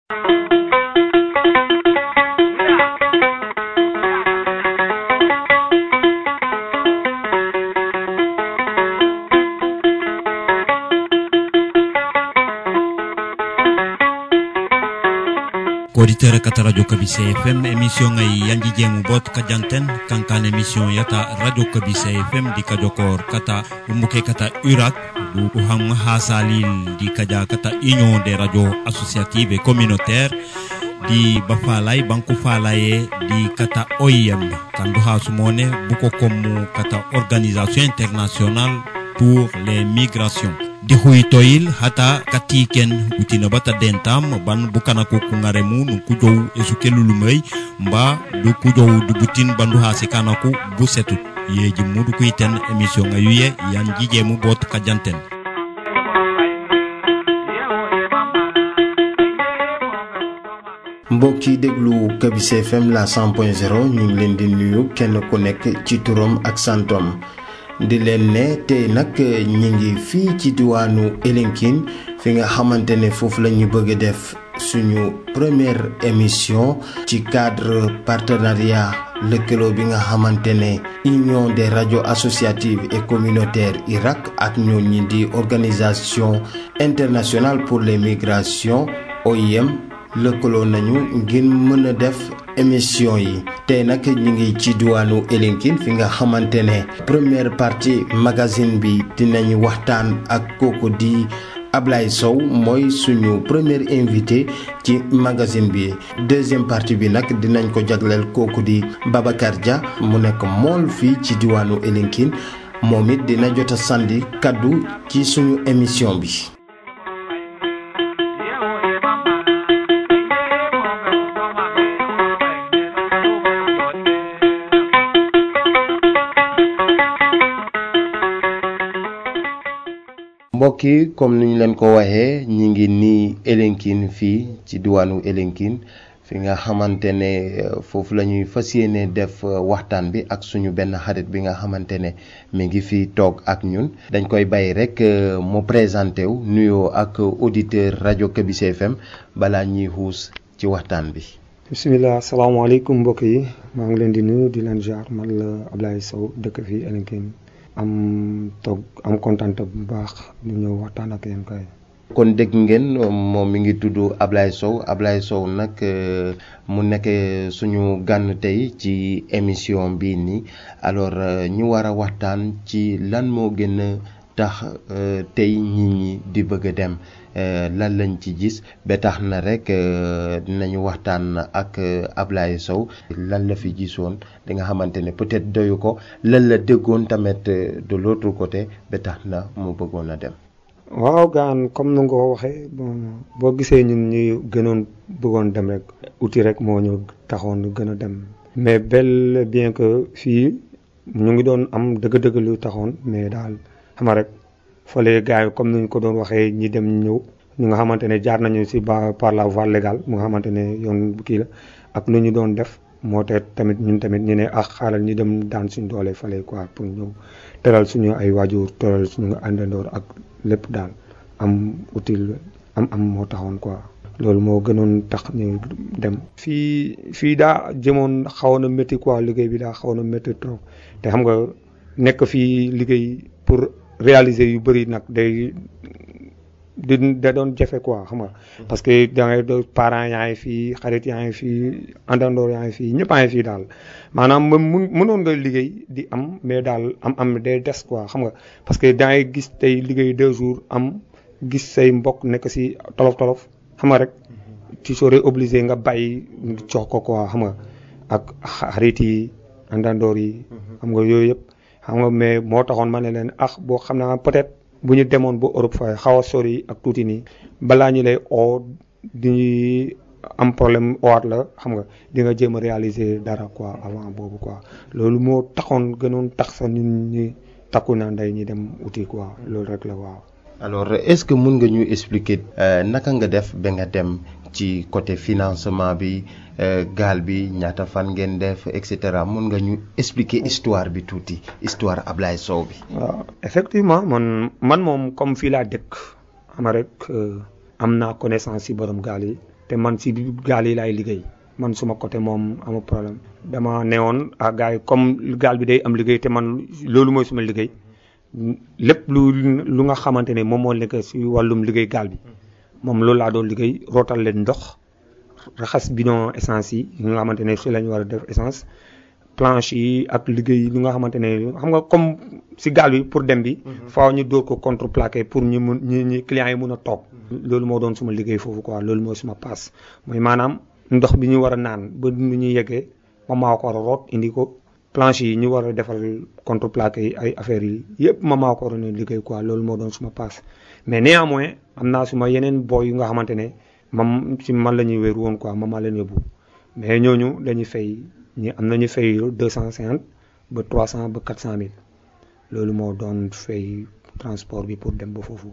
auditeur kata radio kabise fm émission ngay yanji jemu bot ka janten kankan émission yata radio kabise fm di kajokor kata umuke kata urak du uham hasalil di kaja kata union des radios associatives et communautaires di bafalay banku falaye di kata OIM kandu ha sumone buko komu kata organisation internationale pour les migrations di huytoyil hata katiken utina bata dentam ban bukana ko kungare mu nu kujow esu kelulumay mba du kujow du butin bandu ha sikana ku bu setut yeji mudu kuiten emission ayuye yan jije mu bot kajanten mbokk yi déglu kabise fm la 100.0 ñu ngi leen di nuyu kenn ku nekk ci turam ak santom di leen ne tey nag ñi ngi fii ci diwaanu Elinkine fi nga xamante ne foofu la ñu bëgg a def suñu première émission ci cadre partenariat lëkkaloo bi nga xamante ne union des radios associatives et communautaires Irak ak ñoo ñi di organisation internationale pour les migrations OIM lëkkaloo nañu ngir mën a def émission yi tey nag ñu ngi ci diwaanu Elinkine fi nga xamante ne première partie magazine bi dinañ waxtaan ak kooku di Ablaye Sow mooy suñu premier invité ci magazine bi deuxième partie bi nag dinañ ko jagleel kooku di Babacar Dia mu nekk mool fii ci diwaanu Elinkine moom it dina jot a sandi kaddu ci suñu émission bi. mbokk yi comme ni ñu leen ko waxee ñi ngi nii Elinkine fii ci diwaanu Elinkine fi nga xamante ne foofu la ñuy fas yéene def waxtaan bi ak suñu benn xarit bi nga xamante ne mi ngi fi toog ak ñun dañ koy bàyyi rek mu présenté wu nuyoo ak auditeur rajo Kabise FM balaa ñuy xuus ci waxtaan bi. bisimilah salaamaaleykum mbokk yi maa ngi leen di nuyu di leen jaar man la Ablaye Sow dëkk fii Elinkine am toog am kontaan bu baax ñu ñëw waxtaan ak yéen kay. kon dégg ngeen moom mi ngi tudd Ablaye Sow Ablaye Sow nag mu nekk suñu gànn tey ci émission bii nii alors ñu war a waxtaan ci lan moo gën a tax tey nit ñi di bëgg a dem lan lañ ci gis ba tax na rek dinañu waxtaan ak Ablaye Sow lan la fi gisoon di nga xamante ne peut-être doyu ko lan la déggoon tamit de l'autre côté ba tax na mu bëggoon a dem. waaw gaan comme nu nga ko waxee bon boo gisee ñun ñuy gënoon bëggoon dem rek outil rek moo ñu taxoon gën a dem. mais bel bien que fii ñu ngi doon am dëgg-dëgg lu taxoon mais daal xam rek fële gars yi comme ni ñu ko doon waxee ñi dem ñëw ñu nga xamante ne jaar nañu si ba par la voie légale mu nga xamante ne yoon kii la ak lu ñu doon def moo te tamit ñun tamit ñu ne ak xaaral ñu dem daan suñu doole fële quoi pour ñëw teral suñu ay waajur teral suñu àndandoor ak. lépp daal am utile am am moo taxoon quoi loolu moo gënoon tax ñu dem fii fii daa jëmoon xawoon na métti quoi liggéey bi daa xawoon na métti trop te xam nga nekk fii liggéey pour réaliser yu bëri nag day di da doon jafe quoi xam nga parce que da ngay do parents yaa ngi fii xarit yaa ngi fii àndandoor yaa ngi fii ñëpp a ngi fii daal maanaam mu mënoon nga liggéey di am mais daal am am day des quoi xam nga parce que da ngay gis tey liggéey deux jours am gis say mbokk nekk si tolof tolof xam nga rek tu serais obligé nga bàyyi jox ko quoi xam nga ak xarit yi àndandoor yi xam nga yooyu yëpp xam nga mais moo taxoon ma ne leen ah boo xam naa peut-être bu ñu demoon ba Europe fa xaw a sori ak tuuti nii balaa ñu lay oo di am problème owaat la xam nga di nga jéem a réaliser dara quoi avant boobu quoi loolu moo taxoon gënoon tax sa nit ñi takku na ndey ñi dem uti quoi loolu rek la waaw. alors est-ce que mun nga ñu expliquer naka nga def ba nga dem ci côté financement bi gaal bi ñaata fan ngeen def et cetera mun nga ñu expliquer histoire bi tuuti histoire Ablaye Sow bi. waaw effectivement man man moom comme fii laa dëkk ama rek am naa connaissance ci borom gaal yi te man si gaal yi laay liggéey man suma côté moom amul problème dama newoon ah gars yi comme gaal bi day am liggéey te man loolu mooy suma liggéey lépp lu lu nga xamante ne moom moo nekk si wàllum liggéey gaal bi moom loolu laa doon liggéey rootal leen ndox raxas bidon essence yi yi nga xamante ne si la ñu war a def essence planche yi ak liggéey li nga xamante ne xam nga comme si gaal bi pour dem bi faaw ñu dóor ko contreplaqué pour ñu mun ñi ñi clients yi mun a toog loolu moo doon suma liggéey foofu quoi loolu mooy suma paas mooy maanaam ndox bi ñu war a naan ba nu ñuy yeggee ma maa ko war a root indi ko planche yi ñu war a defal contreplaqué yi ay affaires yi yëpp ma maa ko war a liggéey quoi loolu moo doon suma paas mais néanmoins am naa suma yeneen boy yu nga xamante ne mam si man la ñuy wéeru woon quoi ma maa leen yóbbu mais ñooñu dañuy fay ñi am nañu fay deux cent cinquante ba trois cent ba quatre cent mille loolu moo doon fay transport bi pour dem ba foofu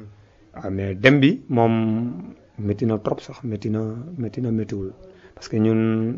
waaw mais dem bi moom métti na trop sax métti na métti na méttiwul parce que ñun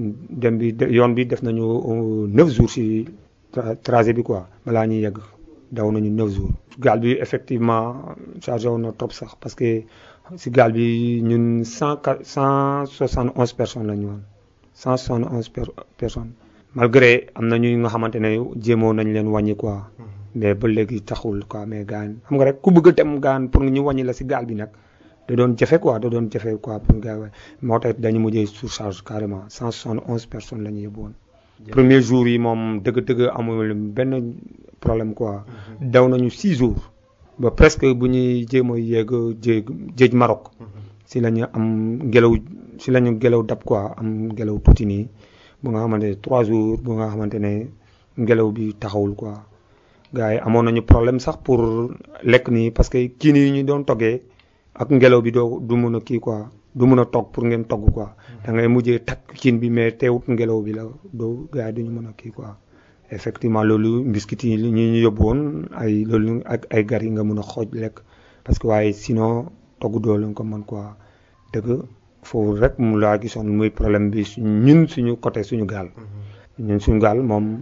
dem bi yoon bi def nañu neuf jours si trajet bi quoi balaa ñuy yegg daw nañu neuf jours gaal bi effectivement chargé woon na trop sax parce que si gaal bi ñun cent cent soixante onze personnes la ñu woon cent soixante onze personnes malgré am na ñu nga xamante ne jéemoo nañ leen wàññi quoi mais ba léegi taxul quoi mais gaan xam nga rek ku bëgg a dem gaan pour ñu wàññi la si gaal bi nag da doon jafe quoi da doon jafe quoi pour gars moo tax dañu mujjee surcharge carrément cent soixante onze personnes la ñu yóbbu woon premier jour yi moom dëgg-dëgg amul benn problème quoi daw nañu six jours ba presque bu ñuy jéem a yegg jéeg jéej Maroc si la ñu am ngelaw si la ñu ngelaw dab quoi am ngelaw tuuti nii bu nga xamante ne trois jours bu nga xamante ne ngelaw bi taxawul quoi gars yi amoon nañu problème sax pour lekk nii parce que kii nii ñu doon toggee ak ngelaw bi doo du mun a kii quoi du mun a togg pour ngeen togg quoi da ngay mujjee takk kiin bi mais teewut ngelaw bi la doo gars yi duñu mën a kii quoi effectivement loolu mbiskit yi ñi ñu yóbbu woon ay loolu ak ay gar yi nga mun a xooj lekk parce que waaye sinon togg doo leen ko mën quoi dëgg foofu rek mu laa gisoon muy problème bi ñun suñu côté suñu gaal ñun suñu gaal moom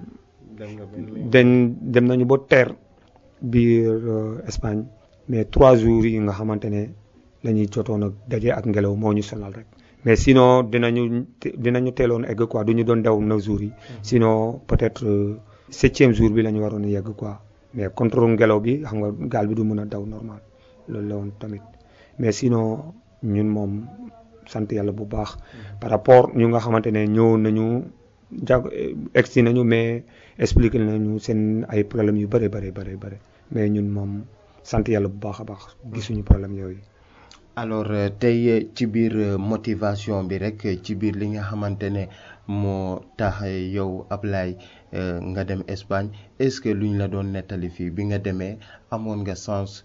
dañ dem nañu ba teer biir Espagne mais trois jours yi nga xamante ne la ñuy jotoon ak daje ak ngelaw moo ñu sonal rek mais sinon dinañu dinañu teeloon egg quoi du ñu doon daw neuf jours yi sinon peut-être septième jour bi la ñu waroon a yegg quoi mais contre ngelaw bi xam nga gaal bi du mën a daw normal loolu la woon tamit mais sinon ñun moom sant yàlla bu baax par rapport ñu nga xamante ne ñëw nañu jag egsi nañu mais expliqué nañu seen ay problèmes yu bëri bëri bëri bëri mais ñun moom sant yàlla bu baax a baax gisuñu problème yooyu alors tey ci biir motivation bi rek ci biir li nga xamante ne moo tax yow Ablaye nga dem Espagne est-ce que luñ la doon nettali fii bi nga demee amoon nga sens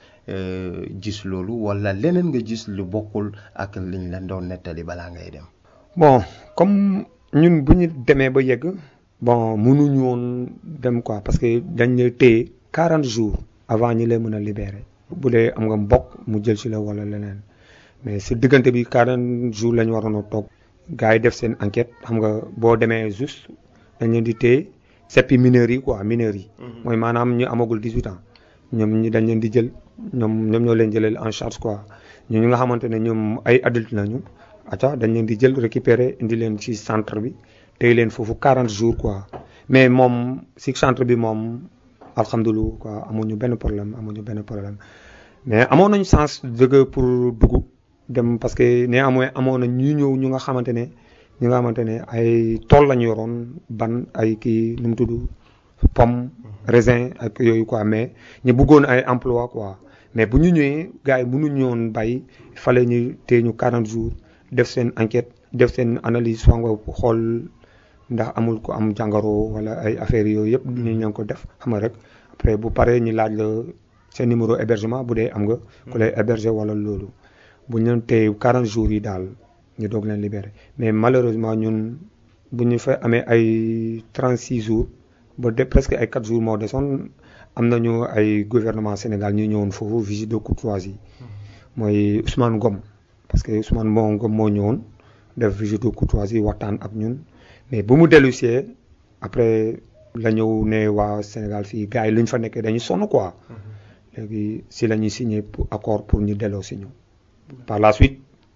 gis loolu walla leneen nga gis lu bokkul ak liñ la doon nettali balaa ngay dem. bon comme ñun bu ñu demee ba yegg bon mënuñu woon dem quoi parce que dañ la téye 40 jours avant ñi lay mën a libérer. bu dee am nga mbokk mu jël ci la walla leneen. mais si diggante bi 40 jours la ñu waroon a toog gars yi def seen enquête xam nga boo demee juste dañ leen di téye seppi mineurs yi quoi mineurs yi. mooy maanaam ñu amagul 18 ans ñoom ñi dañ leen di jël ñoom ñoom ñoo leen jëleel en charge quoi ñu nga xamante ne ñoom ay adulte nañu ata dañ leen di jël récupérer indi leen ci centre bi téye leen foofu 40 jours quoi mais moom si centre bi moom alhamdulilah quoi amuñu benn problème amuñu benn problème mais amoon nañu sens dëgg pour dugg. dem parce que néanmoins amoon na ñu ñëw ñu nga xamante ne ñu nga xamante ne ay tool lañu yoroon ban ay kii nu mu tudd pomme raisin ak yooyu quoi mais ñu bëggoon ay emploi quoi mais bu ñu ñëwee gars yi mënuñu woon bàyyi fale ñu tee ñu 40 jours def seen enquête def seen analyse soo nga xool ndax amul ko am jàngoro wala ay affaires yooyu yëpp ñu leen ko def xam nga rek après bu paree ñu laaj la seen numéro hébergement bu dee am nga ku lay héberger wala loolu bu ñu leen téye 40 jours yi daal ñu doog leen libéré mais malheureusement ñun bu ñu fa amee ay 36 jours ba de presque ay 4 jours moo desoon am nañu ay gouvernement Sénégal ñu ñëwoon foofu visite de courtoisie mooy Ousmane Ngom parce que Ousmane moo Ngom moo ñëwoon def visite de courtoisie waxtaan ak ñun mais bu mu dellu see après la ñëw ne waa Sénégal fii gars yi lu ñu fa nekkee dañuy sonn quoi léegi si la ñuy signé accord pour ñu delloo si ñu par la suite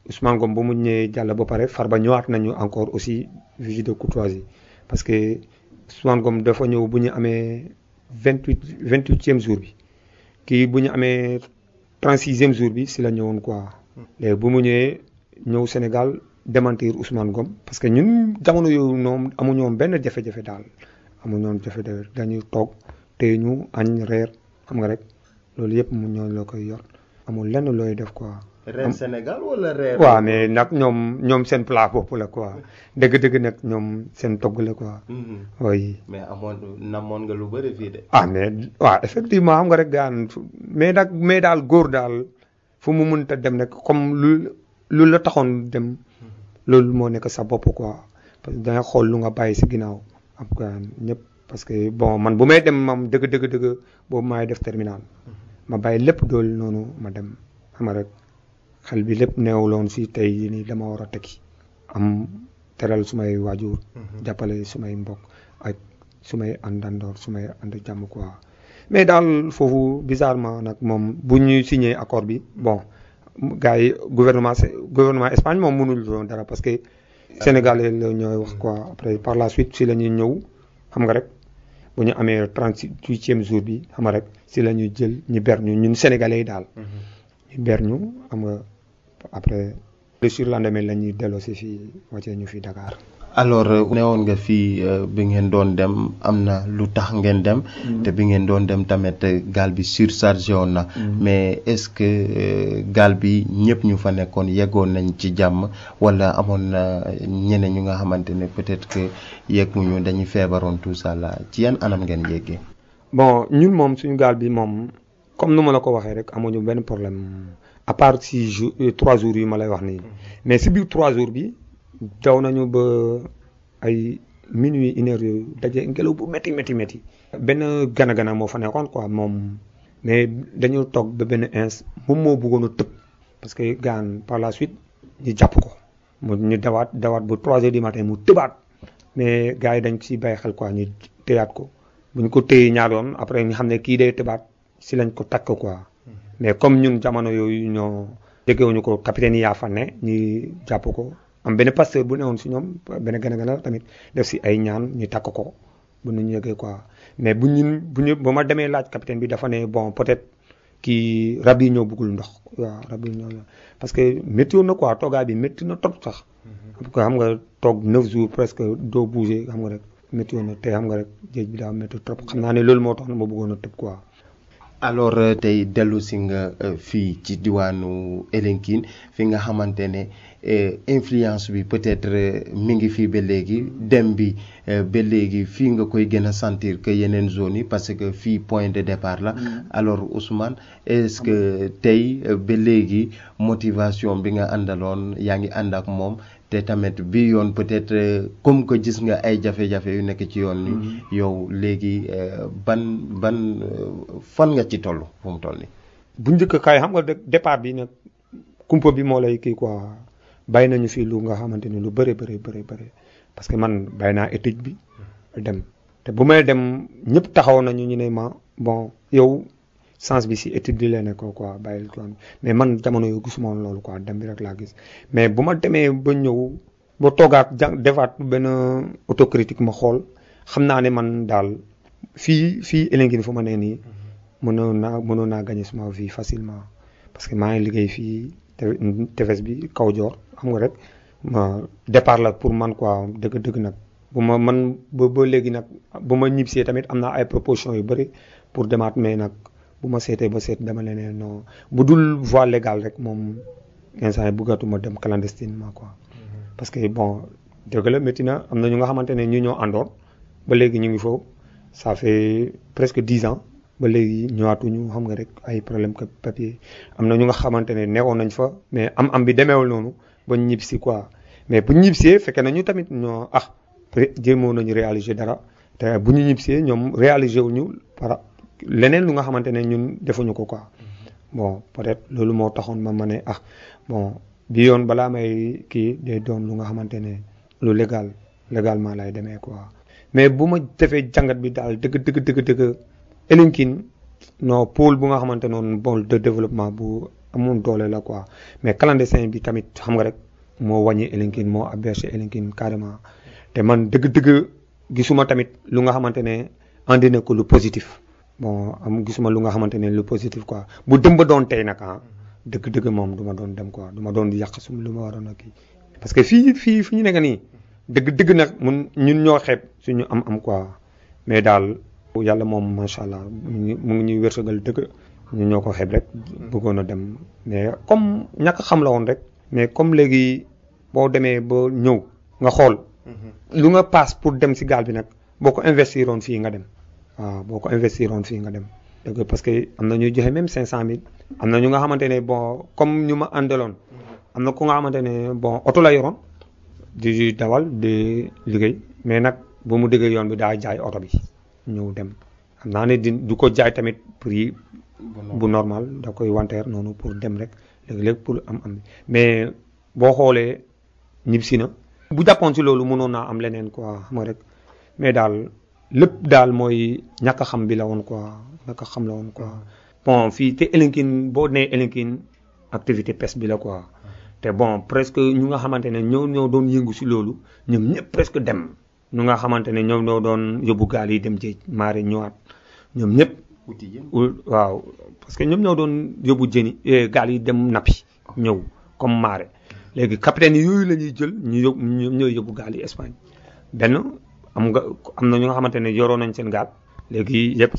Ousmane Ngom ba mu ñëwee jàll ba pare Farba ñëwaat nañu encore aussi visite de courtoisie parce que Ousmane Ngom dafa ñëw bu ñu amee vingt huit vingt huitième jour bi kii bu ñu amee trente sixième jour bi si la ñëwoon quoi. léegi bu mu ñëwee ñëw Sénégal démentir Ousmane Ngom parce que ñun jamono yooyu noonu amuñu woon benn jafe-jafe daal amuñu woon jafe-jafe dañuy toog tey ñu añ reer xam nga rek loolu yëpp mu ñoo la koy yor amul lenn looy def quoi. reer Sénégal wala reer. waaw mais nag ñoom ñoom seen plat bopp la quoi dëgg-dëgg nag ñoom seen togg la quoi. oui. mais amoon namoon nga lu bëri fii de. ah mais waaw effectivement xam nga rek daan mais nag mais daal góor daal fu mu mënta dem rek comme lu lu la taxoon dem loolu moo nekk sa bopp quoi parce que danga xool lu nga bàyyi si ginnaaw am quoi ñëpp parce que bon man bu may dem moom dëgg dëgg dëgg boobu maay def terminal ma bàyyi lépp dool noonu ma dem xam nga rek. xel bi lépp neewuloon si tey jii nii dama war a tekki am teral sumay waajur jàppale sumay mbokk ak sumay àndandoor sumay ànd jàmm quoi mais daal foofu bizarrement nag moom bu ñu signé accord bi bon gars yi gouvernement gouvernement Espagne moom mënul doon dara parce que sénégalais la ñooy wax quoi après par la suite si la ñuy ñëw xam nga rek bu ñu amee trente huitième jour bi xam nga rek si la ñuy jël ñu ber ñu ñun sénégalais yi daal ñu ber ñu xam nga après le surlendemain la ñuy delloo si fii wàccee ñu fi Dakar. alors newoon nga fii bi ngeen doon dem am na lu tax ngeen dem. te bi ngeen doon dem tamit gaal bi surchargé woon na. mais est-ce que gaal bi ñëpp ñu fa nekkoon yeggoon nañ ci jàmm wala amoon na ñeneen ñu nga xamante ne peut-être que yegguñu dañuy feebaroon tout ça là ci yan anam ngeen yeggee. bon ñun moom suñu gaal bi moom comme nu ma la ko waxee rek amuñu benn problème. à part si jour trois jours yi ma lay wax nii mais si biir trois jours bi daw nañu ba ay minuit une heure yooyu daje ngelaw bu métti métti métti. benn gana gana moo fa nekkoon quoi moom mais dañu toog ba benn ins moom moo bëggoon a tëb parce que gaan par la suite ñu jàpp ko mu ñu dawaat dawaat ba trois heures du matin mu tëbaat mais gars yi dañ si bàyyi xel quoi ñu téyaat ko bu ñu ko téye ñaar yoon après ñu xam ne kii day tëbaat si lañ ko takk quoi. mais comme ñun jamono yooyu ñoo jegewuñu ko capitaine yi yaa fa ne ñi jàpp ko am benn pasteur bu newoon si ñoom benn gën a gën a tamit def si ay ñaan ñu takk ko bu ñu yegee quoi mais bu ñun bu ñu ba ma demee laaj capitaine bi dafa ne bon peut-être kii rab yi ñoo bëggul ndox waaw rab yi ñoo parce que métti woon na quoi toogaay bi métti na trop sax. parce que xam nga toog 9 jours presque doo bouger xam nga rek métti woon na te xam nga rek géej bi daa métti trop xam naa ne loolu moo tax na ma bëggoon a tëb quoi. alors tey dellu si nga fii ci diwaanu Elinkine fi nga xamante ne influence bi peut-être mi ngi fii ba léegi dem bi ba léegi fii nga koy gën a sentir que yeneen zones yi parce que fii point de départ la alors Ousmane est-ce que tey ba léegi motivation bi nga àndaloon yaa ngi ànd ak moom te tamit bi yoon peut-être comme que gis nga ay jafe-jafe yu nekk ci yoon ni yow léegi ban ban fan nga ci toll fu mu toll nii. bu njëkk kay xam nga départ bi nag kumpa bi moo lay kii quoi bàyyi nañu fii lu nga xamante ni lu bëri bëri bëri bëri parce que man bàyyi naa étude bi dem te bu may dem ñëpp taxaw nañu ñu ne ma bon yow sens bi si étude bi la nekk quoi bàyyil ko mais man jamono yoo gisuma woon loolu quoi dem bi rek laa gis mais bu ma demee ba ñëw ba toogaat jàng defaat benn autocritique ma xool xam naa ne man daal fii fii Elinkine fu ma nee nii mënoon naa mënoon naa gagner suma vie facilement parce que maa ngi liggéey fii tefes bi kaw joor xam nga rek ma départ la pour man quoi dëgg dëgg nag bu ma man ba ba léegi nag bu ma ñibbisee tamit am naa ay propositions yu bëri pour demaat mais nag bu ma seetee ba seet dama leen non bu dul voie légale rek moom instant yi bëggatuma dem clandestinement quoi. parce que bon dëgg la métti na am na ñu nga xamante ne ñu ñoo àndoon ba léegi ñu ngi foofu ça fait presque dix ans ba léegi ñëwaatuñu xam nga rek ay problème que papier am na ñu nga xamante ne newoon nañ fa mais am am bi demeewul noonu ba ñibbisi quoi mais bu ñibbisee fekkee nañu tamit ñoo ah jéemoon nañu réaliser dara te bu ñu ñibbisee ñoom réaliser wuñu par leneen lu nga xamante ne ñun defuñu ko quoi bon peut-être loolu moo taxoon ma ma ne ah bon bi yoon balaa may kii day doon lu nga xamante ne lu légal légalement lay demee quoi mais bu ma defee jàngat bi daal dëgg dëgg dëgg dëgg Elinkine non pôle bu nga xamante noonu bon de développement bu amoon doole la quoi mais clandestin bi tamit xam nga rek moo wàññi Elinkine moo aberché Elinkine carrément te man dëgg-dëgg gisuma tamit lu nga xamante ne andi na ko lu positif bon am gisuma lu nga xamante ne lu positif quoi bu dem ba doon tey nag ah dëgg-dëgg moom du ma doon dem quoi du ma doon yàq sum lu ma waroon a kii parce que fii fii fi ñu nekk nii dëgg-dëgg nag mun ñun ñoo xeeb suñu am-am quoi mais daal yàlla moom macha allah mu ngi mu ngi ñuy wërsëgal dëgg ñu ñoo ko xeeb rek bëggoon a dem mais comme ñàkk xam la woon rek mais comme léegi boo demee ba ñëw nga xool lu nga paas pour dem si gaal bi nag boo ko investiroon fii nga dem waaw boo ko investiroon fii nga dem dëgg parce que am na ñuy joxe même 500000 am na ñu nga xamante ne bon comme ñu ma àndaloon am na ku nga xamante ne bon oto la yoroon di dawal di liggéey mais nag bu mu déggee yoon bi daa jaay oto bi ñëw dem xam naa ne di du ko jaay tamit prix bu normal da koy wanteer noonu pour dem rek léegi-léegi pour am am mais boo xoolee ñibbisi na bu jàppoon si loolu mënoon naa am leneen quoi xam nga rek mais daal lépp daal mooy ñàkk a xam bi la woon quoi ñàkk a xam la woon quoi bon fii te Elinkine boo nee Elinkine activité pêche bi la quoi te bon presque ñu nga xamante ne ñoo ñoo doon yëngu si loolu ñoom ñëpp presque dem ñu nga xamante ne ñoom ñoo doon yóbbu gaal yi dem jéej maare ñëwaat ñoom ñëpp waaw parce que ñoom ñoo doon yóbbu jëni gaal yi dem nappi ñëw comme maare léegi capitaine yooyu la ñuy jël ñu yóbbu ñoom ñooy yóbbu gaal yi Espagne benn am nga am na ñu nga xamante ne yoroon nañ seen gaal léegi yëpp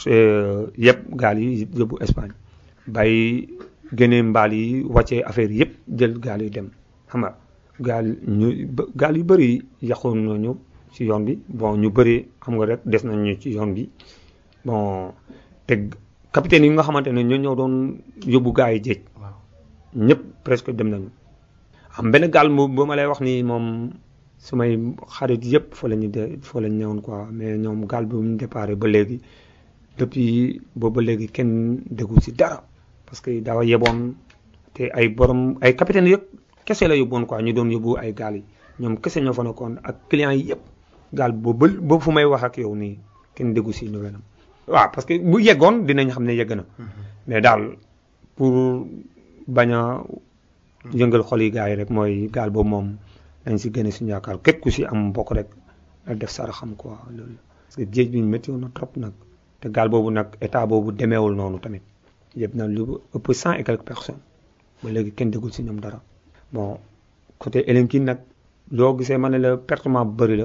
yëpp gaal yi yóbbu Espagne bàyyi génne mbaal yi wàccee affaire yëpp jël gaal yi dem xam nga gaal ñu gaal yu bëri yàqoon nañu ci yoon bi bon ñu bëri xam nga rek des nañu ci yoon bi bon te capitaine yi nga xamante ne ñoo ñoo doon yóbbu gaa yi jéej ñëpp presque dem nañu am benn gaal mu ba ma lay wax ni moom sumay xarit yëpp fa la ñu de fa la ñu ñëwoon quoi mais ñoom gaal bi mu déparé ba léegi depuis boobu ba léegi kenn déggu ci dara parce que dafa yeboon te ay borom ay capitaine yëpp kese la yóbboon quoi ñu doon yóbbu ay gaal yi ñoom kese ñoo fa nekkoon ak clients yi yëpp gaal boobu ba fu may wax ak yow nii kenn déggu ci nouvelle am waaw parce que bu yeggoon dinañ xam ne yegg na mais daal pour bañ a yëngal xol yi gars yi rek mooy gaal boobu moom dañ si génne suñu yaakaar képp ku si am mbokk rek la def sara xam quoi loolu parce que géej bi métti na trop nag te gaal boobu nag état boobu demeewul noonu tamit yëpp na lu ëpp cent et quelques personnes ba léegi kenn déggul si ñoom dara bon côté Elinkine nag loo gisee ma ne la pertement bu bëri la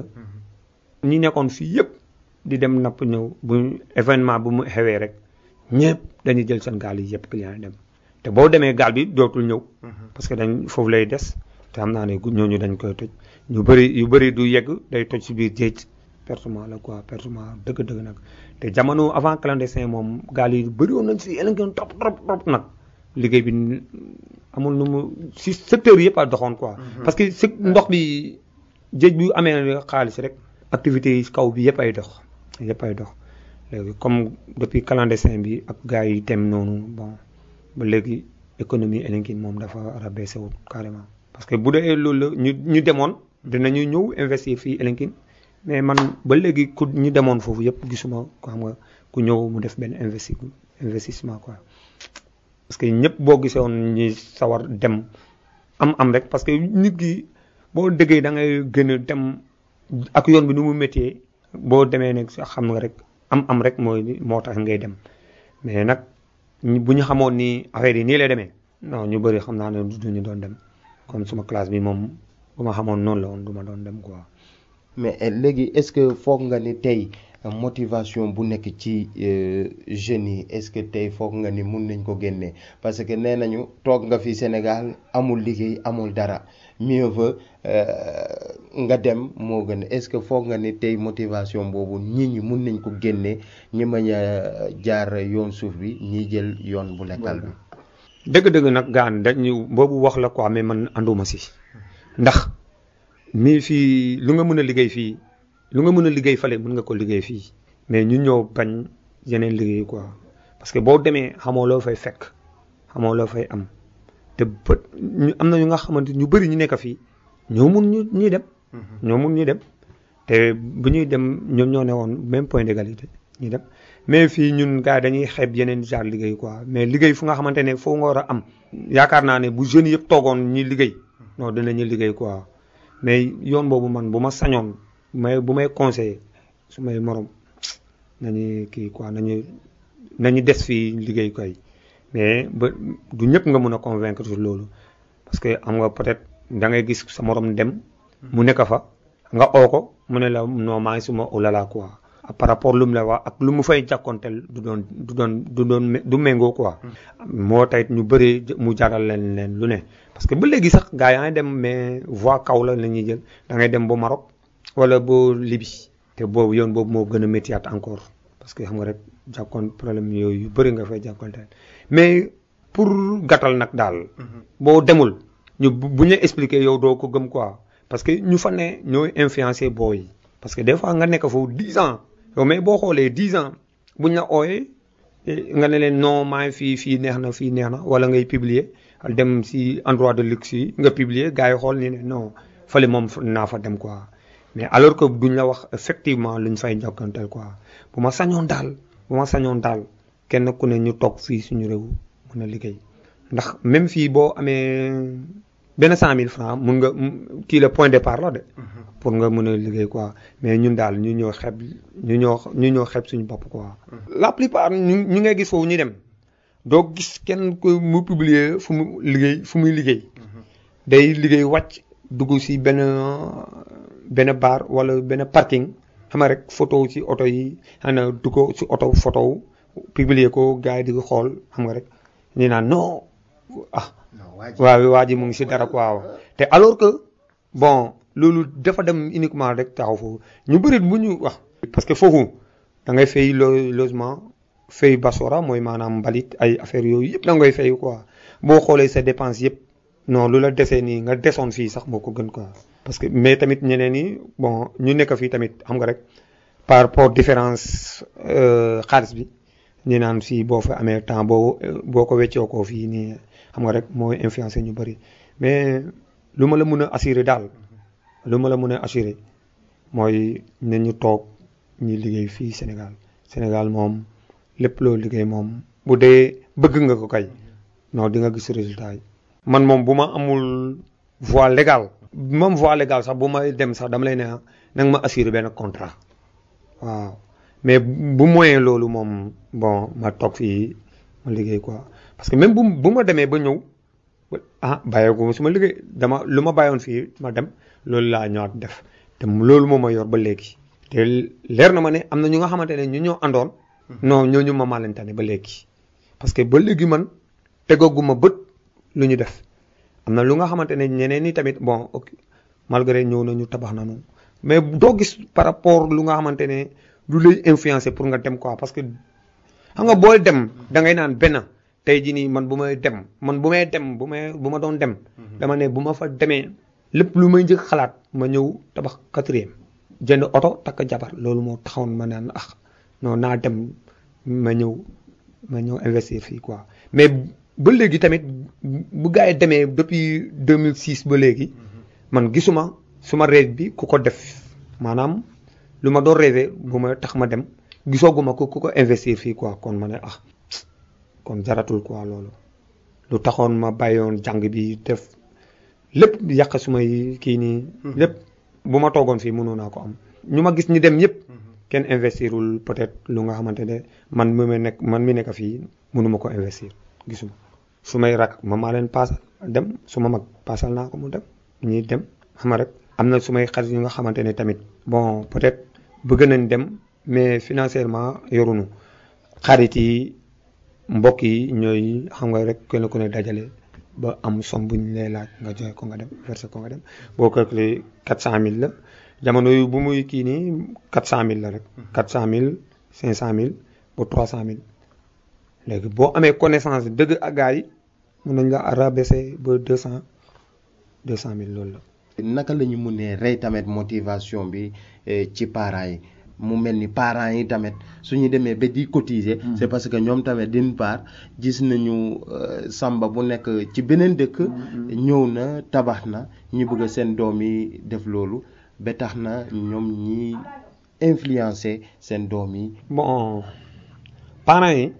ñi nekkoon fii yëpp di dem napp ñëw bu événement bu mu xewee rek ñëpp dañuy jël seen gaal yi yëpp client yi dem te boo demee gaal bi dootul ñëw parce que dañ foofu lay des te xam naa ne ñooñu dañ koy toj ñu bëri yu bëri du yegg day toj si biir géej pertement la quoi pertement dëgg-dëgg nag te jamono avant clandestin moom gaal yi bëri woon nañ si Elinkine trop trop trop nag liggéey bi amul nu mu si secteur yëpp a doxoon quoi parce que si ndox bi géej bi amee xaalis rek activités yi kaw bi yëpp ay dox yëpp ay dox léegi comme depuis clandestin bi ak gars yi dem noonu bon ba léegi économie Elinkine moom dafa rabaissé wu carrément parce que bu dee loolu la ñu ñu demoon dinañu ñëw investir fii Elinkine mais man ba léegi ku ñu demoon foofu yëpp gisuma ko xam nga ku ñëw mu def benn investi investissement quoi parce que ñëpp boo gisoon ñi sawar dem am am rek parce que nit ki boo déggee da ngay gën a dem ak yoon bi nu mu métier boo demee nag xam nga rek am am rek mooy moo tax ngay dem mais nag bu ñu xamoon ni affaire yi nii lay demee non ñu bëri xam naa ne du ñu doon dem comme suma classe bi moom bu ma xamoon noonu la woon du ma doon dem quoi. mais léegi est-ce que foog nga ni tey motivation bu nekk ci jeunes yi est-ce que tey foog nga ni mun nañ ko génnee parce que nee nañu toog nga fi Sénégal amul liggéey amul dara mieux vaut nga dem moo gën est-ce que foog nga ni tey motivation boobu nit ñi mun nañ ko génnee ñi mañ a jaar yoon suuf bi ñi jël yoon bu lekkal bi. dëgg-dëgg nag gaan dañu boobu wax la quoi mais man anduma si ndax mii fii lu nga mën a liggéey fii lu nga mën a liggéey fale mën nga ko liggéey fii mais ñu ñëw bañ yeneen liggéey quoi parce que boo demee xamoo loo fay fekk xamoo loo fay am te bët ñu am na ñu nga xamante ñu bëri ñu nekk fii ñoo mun ñu ñuy dem. ñoo mun ñuy dem te bu ñuy dem ñoom ñoo ne woon même point d'égalité ñuy dem mais fii ñun gars dañuy xeeb yeneen genre liggéey quoi mais liggéey fu nga xamante ne foo nga war a am yaakaar naa ne bu jeunes yëpp toogoon ñi liggéey non dinañu liggéey quoi mais yoon boobu man bu ma sañoon may bu may conseillé su may morom nañu kii quoi nañu nañu des fii liggéey koy mais ba du ñëpp nga mën a convaincre sur loolu parce que am nga peut-être da ngay gis sa morom dem mu nekk fa nga oo ko mu ne la non maa ngi suma olala quoi par rapport lu mu la wax ak lu mu fay jàkkonteel du doon du doon du doon du méngoo quoi moo tayit ñu bëri mu jaral leen leen lu ne parce que ba léegi sax gars yaa ngi dem mais voie kaw la la ñuy jël da ngay dem ba Maroc wala ba Libye te boobu yoon boobu moo gën a métiat encore parce que xam nga rek jàkkoon problème yooyu yu bëri nga fay jàkkonteel mais pour gàttal nag daal boo demul ñu bu ñu expliquer yow doo ko gëm quoi parce que ñu fa ne ñooy influencer booy yi parce que des fois nga nekk foofu 10 ans yow mais boo xoolee 10 ans buñ la ooyee nga ne leen non maa ngi fii fii neex na fii neex na wala ngay publier dem si endroit de luxe yi nga publier gars yi xool ni ne non fële moom naa fa dem quoi mais alors que duñ la wax effectivement luñ fay jokkanteel quoi bu ma sañoon daal bu ma sañoon daal kenn ku ne ñu toog fii suñu réew mën a liggéey ndax même fii boo amee benn cent mille francs mun nga kii la point départ la de pour nga mën a liggéey quoi mais ñun daal ñu ñoo xeb ñu ñoo ñu ñoo xeb suñu bopp quoi la plupart ñu ñu ngay gis foofu ñu dem doo gis kenn ku mu publier fu mu liggéey fu muy liggéey day liggéey wàcc dugg si benn benn bar wala benn parking xam nga rek photo ci oto yi xana dugg si oto photo publier ko gars yi di ko xool xam nga rek ñu naan non ah waaw waa ji mu ngi si dara quoi te alors que bon loolu dafa dem uniquement rek taxaw foofu ñu bëri bu ñu wax. parce que foofu da ngay fay logement fay basora mooy maanaam mbalit ay affaire yooyu yëpp da ngay fay quoi boo xoolee sa dépense yëpp non lu la desee nii nga desoon fii sax moo ko gën quoi. parce que mais tamit ñeneen ñi bon ñu nekk fii tamit xam nga rek par rapport différence xaalis bi ñu naan fii boo fa amee temps boo boo ko weccoo koo fii nii. xam nga rek mooy influencer ñu bëri mais lu ma la mën a assurer daal lu ma la mën a assurer mooy ne ñu toog ñu liggéey fii Sénégal Sénégal moom lépp loo liggéey moom bu dee bëgg nga ko kay non di nga gis résultat yi. man moom bu ma amul voie légale même voie légale sax bu may dem sax dama lay ne na nga ma assurer benn contrat waaw mais bu moyen loolu moom bon ma toog fii ma liggéey quoi. parce que même bu bu ma demee ba ñëw ah bàyyeeku su ma liggéey dama lu ma bàyyoon fii ma dem loolu laa ñëwaat def te loolu moo ma yor ba léegi. te leer na ma ne am na ñu nga xamante ne ñu ñoo àndoon. non ñooñu ma maa leen tane ba léegi. parce que ba léegi man tegaguma bët lu ñu def am na lu nga xamante ne ñeneen ñi tamit bon ok malgré ñëw nañu tabax nañu mais doo gis par rapport lu nga xamante ne du lay influencer pour nga dem quoi parce que xam nga booy dem da ngay naan benn. tey jii nii man bu may dem man bu may dem bu may bu ma doon dem. dama ne bu ma fa demee lépp lu may njëkk xalaat ma ñëw tabax quatrième jënd oto takk jabar loolu moo taxawoon ma naan ah non naa dem ma ñëw ma ñëw investir fii quoi mais ba léegi tamit bu gars yi demee depuis 2006 ba léegi. man gisuma suma rêve bi ku ko def maanaam lu ma doon rêvé bu ma tax ma dem gisooguma ko ku ko investir fii quoi kon ma ne ah. kon jaratul quoi loolu lu taxoon ma bàyyoon jàng bi def lépp yàq sumay kii nii lépp bu ma toogoon fii mënoon naa ko am ñu ma gis ñi dem ñëpp kenn investirul peut-être lu nga xamante ne man mi ma nekk man mi nekk fii mënuma ko investir gisuma su may rak ma maa leen paasal dem su ma mag paasal naa ko mu dem ñi dem xam rek am na su may xarit yu nga xamante ne tamit bon peut-être bëgg nañ dem mais financièrement yorunu xarit yi mbokk yi ñooy xam nga rek kenn ku ne dajale ba am somme bu ñu lay laaj nga joxe ko nga dem versé ko nga dem boo calculé 400000 la jamono yu bu muy kii nii 400000 la rek. 400000 500000 ba 300000 léegi boo amee connaissance dëgg ak gars yi mun nañ la rabaisser ba 200 200000 loolu la. naka la ñu mënee rey tamit motivation bi ci parents yi. mu mel ni parents yi tamit suñu demee ba di cotiser. c'est parce que ñoom tamit d'une part gis nañu samba bu nekk ci beneen dëkk. ñëw na tabax na ñu bëgg seen doom yi def loolu ba tax na ñoom ñi influencer seen doom yi. bon parents yi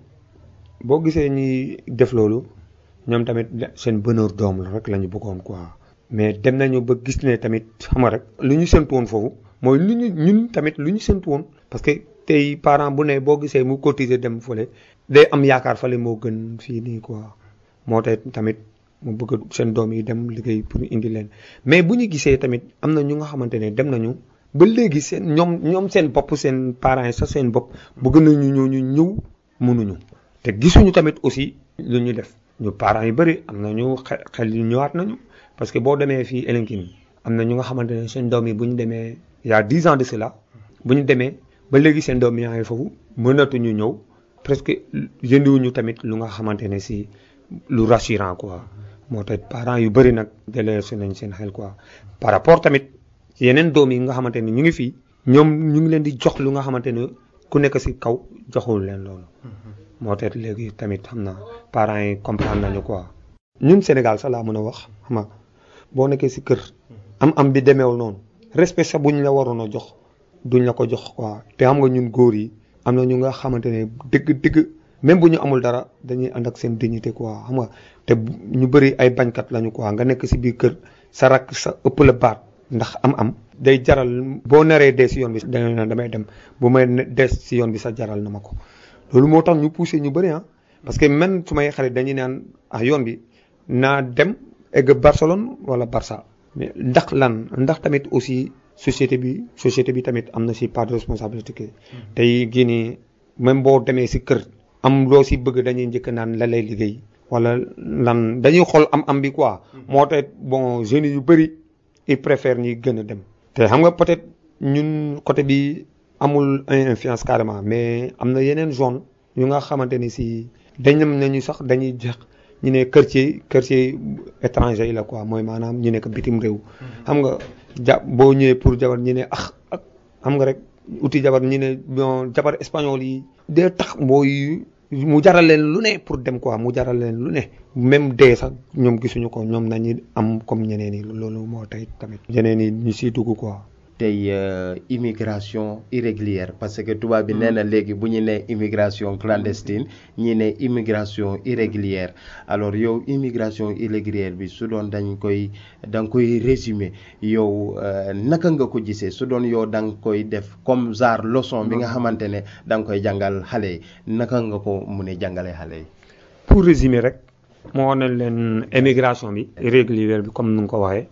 boo gisee ñi def loolu ñoom tamit seen bonheur doom la rek la ñu bëggoon quoi mais dem nañu ba gis ne tamit xam nga rek lu ñu séntu woon foofu mooy lu ñu ñun tamit lu ñu séntu woon parce que tey parent bu ne boo gisee mu cotiser dem fële day am yaakaar fale moo gën fii nii quoi moo tax tamit mu bëgg seen doom yi dem liggéey pour indi leen mais bu ñu gisee tamit am na ñu nga xamante ne dem nañu ba léegi seen ñoom ñoom seen bopp seen parents yi sax seen bopp bëgg nañu ñoo ñu ñëw mënuñu te gisuñu tamit aussi lu ñu def ñu parents yu bëri am na ñu xel xel yu ñëwaat nañu parce que boo demee fii Elinkine am na ñu nga xamante ne seen doom yi bu ñu demee il y a dix ans de cela bu ñu demee ba léegi seen doom yaa ngi foofu mënatuñu ñëw presque jëndiwuñu tamit lu nga xamante ne si lu rassurant quoi moo tax parents yu bëri nag délaissé nañ seen xel quoi par rapport tamit yeneen doom yi nga xamante ne ñu ngi fii ñoom ñu ngi leen di jox lu nga xamante ne ku nekk si kaw joxul leen loolu moo tax léegi tamit xam na parents yi comprendre nañu quoi ñun Sénégal sax laa mën a wax xam nga boo nekkee si kër am am bi demeewul noonu respect sax buñ la waroon a jox duñ la ko jox quoi te xam nga ñun góor yi am na ñu nga xamante ne dëgg dëgg même bu ñu amul dara dañuy ànd ak seen dignité quoi xam nga te ñu bëri ay bañkat lañu quoi nga nekk si biir kër sa rak sa ëpp la baat ndax am-am day jaral boo naree dee si yoon bi da na damay dem bu may des si yoon bi sax jaral na ma ko loolu moo tax ñu poussé ñu bëri ah parce que même su may xarit dañuy naan ah yoon bi naa dem egg Barcelone wala Barça mais ndax lan ndax tamit aussi société bi société bi tamit am na si part de responsabilité tey gii nii même boo demee si kër am loo si bëgg dañuy njëkk naan la lay liggéey wala lan dañuy xool am am bi quoi moo tax bon jeunes yu bëri ils préfèrent ñuy gën a dem te xam nga peut-être ñun côté bi amul influence carrément mais am na yeneen zone yu nga xamante ni si dañ nañu sax dañuy jeex ñu ne quartier quartier étranger yi la quoi mooy maanaam ñu nekk bitim réew xam nga ja boo ñëwee pour jabar ñu ne ax ak xam nga rek uti jabar ñu ne bon jabar espagnol yi dee tax mbooy mu jaral leen lu ne pour dem quoi mu jaral leen lu ne même dee sax ñoom gisuñu ko ñoom nañu am comme ñeneen yi loolu moo tey tamit ñeneen yi ñu siy dugg quoi tey immigration irrégulière parce que tubaab bi nee na léegi bu ñu nee immigration clandestine ñi ne immigration irrégulière alors yow immigration irrégulière bi su doon dañ koy da nga koy résumer yow naka nga ko gisee su doon yow da nga koy def comme genre leçon bi nga xamante ne da nga koy jàngal xale yi naka nga ko mun a jàngalee xale yi. pour résumer rek moo ne leen immigration bi irrégulière bi comme nu nga ko waxee.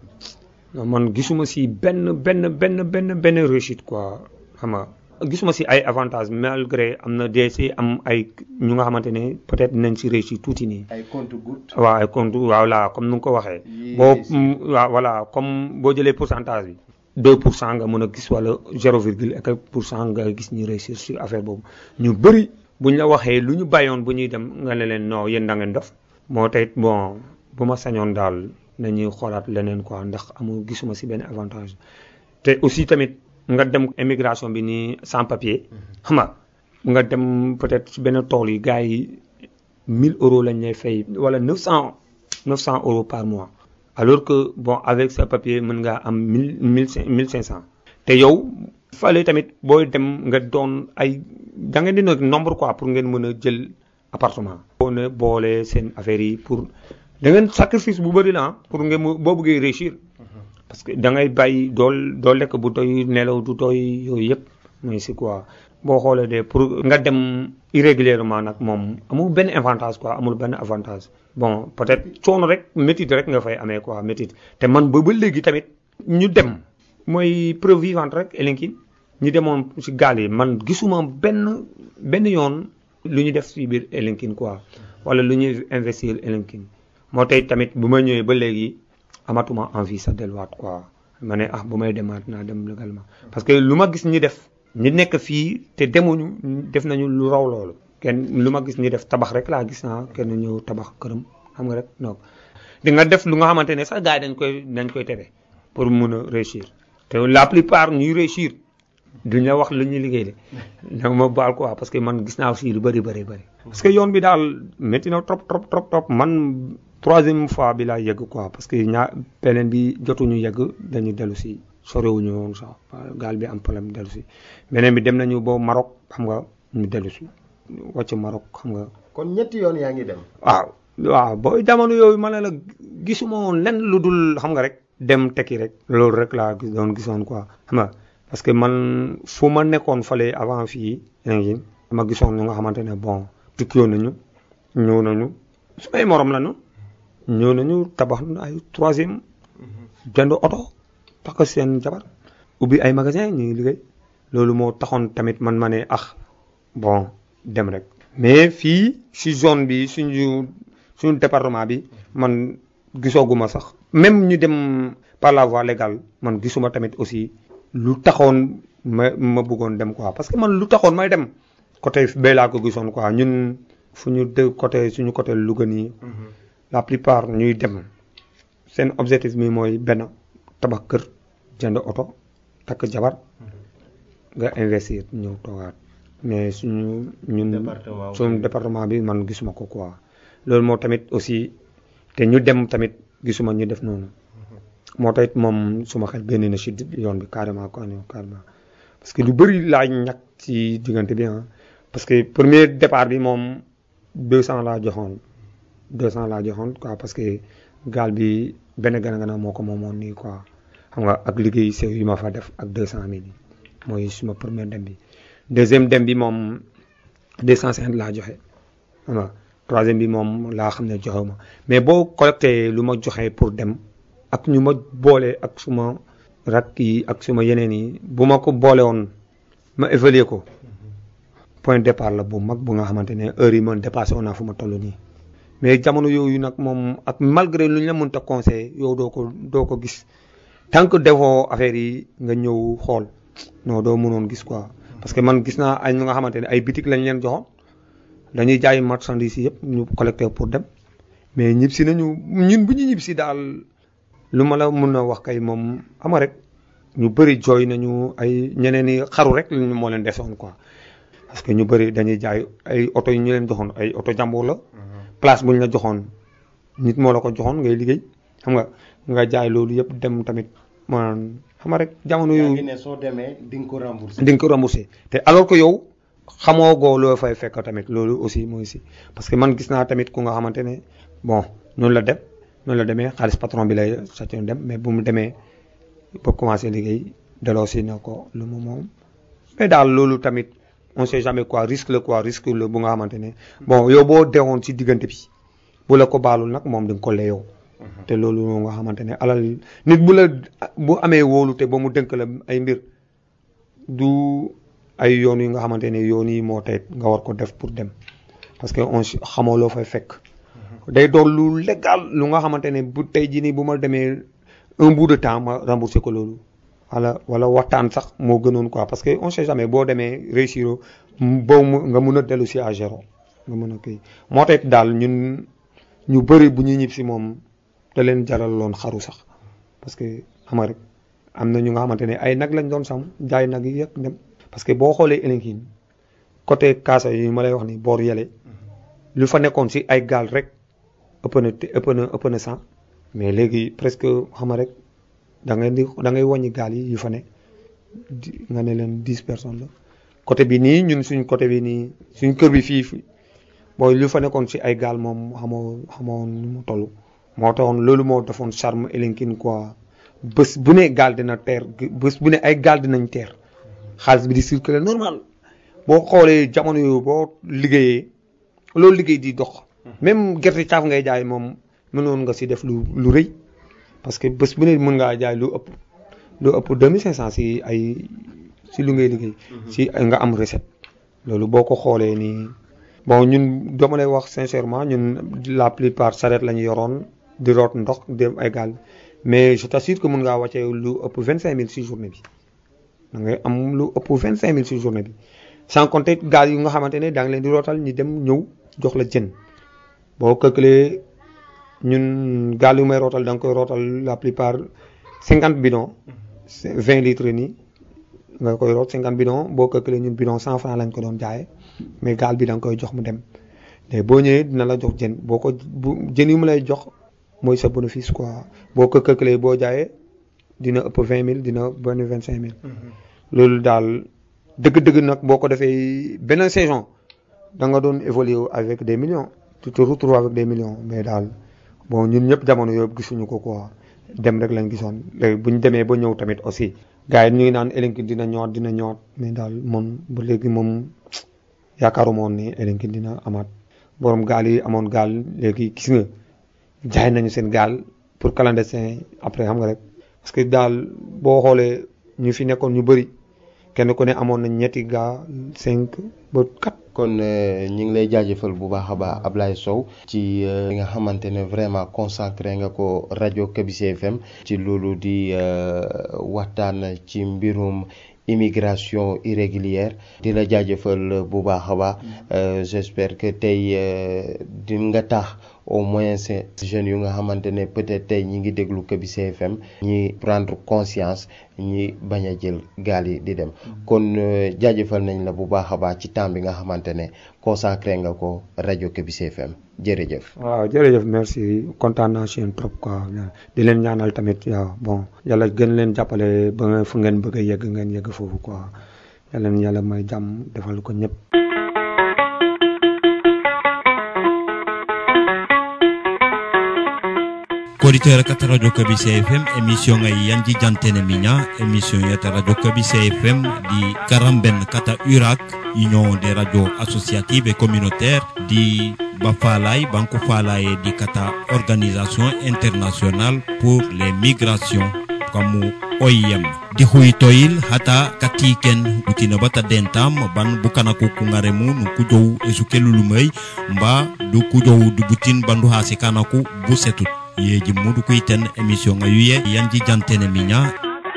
man gisuma si benn benn benn benn benn réussite quoi xam nga gisuma si ay avantages malgré am na dee si am ay ñu nga xamante ne peut-être nañ si réussir tuuti nii. ay compte-gouttes. waaw ay compte voilà comme nu nga ko waxee. boo waaw voilà comme boo jëlee pourcentage bi. 2 pour cent nga mën a gis wala 0 virgule et quelques pour cent nga gis ñu réussir sur affaire boobu ñu bëri buñ la waxee lu ñu bàyyoon bu ñuy dem nga ne leen non yéen da ngeen dof moo tey bon bu ma sañoon daal. nañuy xoolaat leneen quoi ndax amul gisuma si benn avantage te aussi tamit nga dem immigration bi nii sans papier xam nga nga dem peut-être si benn tool yi gars yi 1000 euros lañ lay fay wala 900 900 euros par mois alors que bon avec sa papier mën ngaa am 1000 1500 te yow fale tamit booy dem nga doon ay da ngeen di nekk nombre quoi pour ngeen mën a jël appartement. boo ne boole seen affaire yi pour. da ngeen sacrifice bu bëri la pour ngeen mu boo bëggee réussir parce que da ngay bàyyi dool doo lekk bu doy nelaw du doy yooyu yëpp mooy si quoi boo xoolee de pour nga dem irrégulièrement nag moom amul benn avantage quoi amul benn avantage bon peut-être coono rek métit rek nga fay amee quoi métit te man ba ba léegi tamit ñu dem mooy preuve vivante rek Elinkine ñu demoon si gaal yi man gisuma benn benn yoon lu ñu def si biir Elinkine quoi wala lu ñuy investir Elinkine moo tey tamit bu ma ñëwee ba léegi amatuma envie sa delluwaat quoi ma ne ah bu may demaat naa dem légalement parce que lu ma gis ñi def ñi nekk fii te demuñu def nañu lu raw loolu kenn lu ma gis ñi def tabax rek laa gis naa kenn ñëw tabax këram xam nga rek non di nga def lu nga xamante ne sax gars yi dañ koy dañ koy tere pour mun a réussir te la plupart ñuy réussir duñ la wax lu ñuy liggéey de nag ma baal quoi parce que man gis naa aussi lu bëri bëri bëri parce que yoon bi daal métti na trop trop trop trop man troisième fois bi laa yegg quoi parce que ñaa beneen bi jotuñu yegg dañu dellu si sorewuñu woon sax gaal bi am problème dellu si beneen bi dem nañu ba Maroc xam nga ñu dellu si wàcc Maroc xam nga. kon ñetti yoon yaa ngi dem. waaw waaw booy jamono yooyu ma ne la gisuma woon lenn lu dul xam nga rek dem tekki rek. loolu rek laa gis doon gisoon quoi xam nga parce que man fu ma nekkoon fale avant fii ngi dama gisoon ñu nga xamante ne bon tukkiwoon nañu ñëw nañu su ay morom la ñu ñëw nañu tabax ay troisième jënd oto tax seen jabar ubbi ay magasin ñu ngi liggéey loolu moo taxoon tamit man ma ne ah bon dem rek mais fii si zone bi suñu suñu département bi man gisooguma sax même ñu dem par la voie légale man gisuma tamit aussi lu taxoon ma ma bëggoon dem quoi parce que man lu taxoon may dem côté bee laa ko gisoon quoi ñun fu ñu de côté suñu côté Louga nii la plupart ñuy dem seen objectif mi mooy benn tabax kër jënd oto takk jabar nga investir ñëw toogaat mais suñu ñun suñu département bi man gisuma ko quoi loolu moo tamit aussi te ñu dem tamit gisuma ñu def noonu moo tax moom suma xel génne na si yoon bi carrément quoi carrément parce que lu bëri laa ñàkk ci diggante bi ah parce que premier départ bi moom 200 laa joxoon 200 laa joxoon quoi parce que gaal bi benn gana gana moo ko moomoon nii quoi xam nga ak liggéey sew yu ma fa def ak 200 mille mooy suma premier dem bi deuxième dem bi moom 250 laa joxe xam nga troisième bi moom laa xam ne joxe ma mais boo collecté lu ma joxe pour dem ak ñu ma boole ak suma rak yi ak suma yeneen yi bu ma ko boole woon ma évaluer ko point départ la bu mag bu nga xamante ne heure yi man dépassé woon naa fu ma toll nii mais jamono yooyu nag moom ak malgré lu ñu la mënta conseil yow doo ko doo ko gis tant que defoo affaire yi nga ñëw xool non doo mënoon gis quoi parce que man gis naa ay ñu nga xamante ne ay bitik lañ leen joxoon dañuy jaay marchandise yëpp ñu collecté pour dem mais ñib si nañu ñun bu ñu ñib si daal lu ma la mun a wax kay moom ama rek ñu bëri jooy nañu ay ñeneen i xaru rek lañu moo leen desoon quoi parce que ñu bëri dañuy jaay ay oto yu ñu leen joxoon ay oto jàmbur la place bu ñu la joxoon nit moo la ko joxoon ngay liggéey xam nga nga jaay loolu yëpp dem tamit maanaam xam nga rek jamono yu ne soo demee di nga ko remboursé. di nga ko remboursé te alors que yow xamoo goo loo fay fekk tamit loolu aussi mooy si parce que man gis naa tamit ku nga xamante ne bon noonu la dem noonu la demee xaalis patron bi lay sàccoon dem mais bu mu demee ba commencé liggéey delloo si na ko lu mu moom mais daal loolu tamit on sait jamais quoi risque la quoi risque la bu nga xamante ne bon yow boo deewoon si diggante bi bu la ko baalul nag moom di nga ko layoo te loolu nga xamante ne alal nit bu la bu amee wóolu te ba mu dënk la ay mbir du ay yoon yi nga xamante ne yoon yi moo tey nga war ko def pour dem parce que on xamoo loo fay fekk day doon lu légal lu nga xamante ne bu tey jii nii bu ma demee un bout de temps ma remboursé ko loolu wala wala waxtaan sax moo gënoon quoi parce que on sait jamais boo demee réussir boo mu nga mun a dellu si à zéro nga mun a kii moo tax daal ñun ñu bëri bu ñuy ñib si moom da leen jaral loon xaru sax parce que xam nga rek am na ñu nga xamante ne ay nag lañ doon sam jaay nag yi yëpp dem parce que boo xoolee Elinkine côté Kaasa yi ma lay wax ni boor yele lu fa nekkoon si ay gaal rek ëpp na ëpp na ëpp na cent mais léegi presque xam nga rek da ngay di da ngay wàññi gaal yi yu fa ne nga ne leen dix personnes la côté bi nii ñun suñ côté bi nii suñ kër bi fii booy lu fa nekkoon si ay gaal moom xamoo xamoo nu mu toll moo taxoon loolu moo defoon charme Elinkine quoi bés bu ne gaal dina teer bés bu ne ay gaal dinañ teer xaalis bi di circuler normal boo xoolee jamono yooyu boo liggéeyee loolu liggéey di dox même gerte caaf ngay jaay moom mënoon nga si def lu lu rëy parce que bés bu ne mën ngaa jaay lu ëpp lu ëpp 2500 si ay si lu ngay liggéey si nga am recette loolu boo ko xoolee nii bon ñun dama lay wax sincèrement ñun la plupart saret la ñu yoroon di root ndox dem ay gaal mais je t'assure que mën ngaa wàccee lu ëpp 25000 si journée bi da ngay am lu ëpp 25000 si journée bi sans compter gaal yu nga xamante ne daa ngi leen di rootal ñu dem ñëw jox la jën boo calculé ñun gaal yu may rootal da nga koy rootal la plupart 50 bidons 20 litres nii nga koy root 50 bidons boo calculé ñun bidon 100 francs lañ ko doon jaayee mais gaal bi da nga koy jox mu dem mais boo ñëwee dina la jox jën boo ko bu jën yu mu lay jox mooy sa bénéfice quoi boo ko calculé boo jaayee dina ëpp 20000 dina benn 25000. loolu daal dëgg-dëgg nag boo ko defee benn saison da nga doon évoluer avec des millions tu te retrouves avec des millions mais daal bon ñun ñëpp jamono yooyu gisuñu ko quoi dem rek lañ gisoon léegi bu ñu demee ba ñëw tamit aussi gars yi ñu ngi naan Elinkine dina ñëwaat dina ñëwaat mais daal moom ba léegi moom yaakaaruma woon ni Elinkine dina amaat borom gaal yi amoon gaal léegi gis nga jaay nañu seen gaal pour clandestin après xam nga rek parce que daal boo xoolee ñu fi nekkoon ñu bëri kenn ku ne amoon nañ ñetti gaa cinq ba quatre. kon ñu ngi lay jaajëfal bu baax a baax Ablaye Sow ci li nga xamante ne vraiment consacré nga ko rajo Kabise FM ci loolu di waxtaan ci mbirum immigration irrégulière di la jaajëfal bu baax a baax j'espère que tey di nga tax au moins jeunes yu nga xamante ne peut-être tey ñi ngi déglu Kabise FM ñi prendre conscience ñi bañ a jël gaal yi di dem kon jaajëfal nañ la bu baax a baax ci temps bi nga xamante ne consacré nga ko rajo Kabise FM jërëjëf. waaw jërëjëf merci kontaan naa si yéen trop quoi di leen ñaanal tamit waaw bon yàlla gën leen jàppale ba fu ngeen bëgg a yegg ngeen yegg foofu quoi yàlla na yàlla may jàmm defal ko ñëpp. auditeur kata radio kabise fm émission ngai yanji jantene minya émission yata radio kabise fm di karamben kata urak union des radios associatives et communautaires di bafalay banko falaye di kata organisation internationale pour les migrations kamu OIM di huytoyil hata katiken utina bata dentam ban bukana ko kungaremu nu kujow esukelulumay mba du kujow du butin bandu hasikana ku busetut yeji mudu kuiten émission nga yuye yanji jantene minya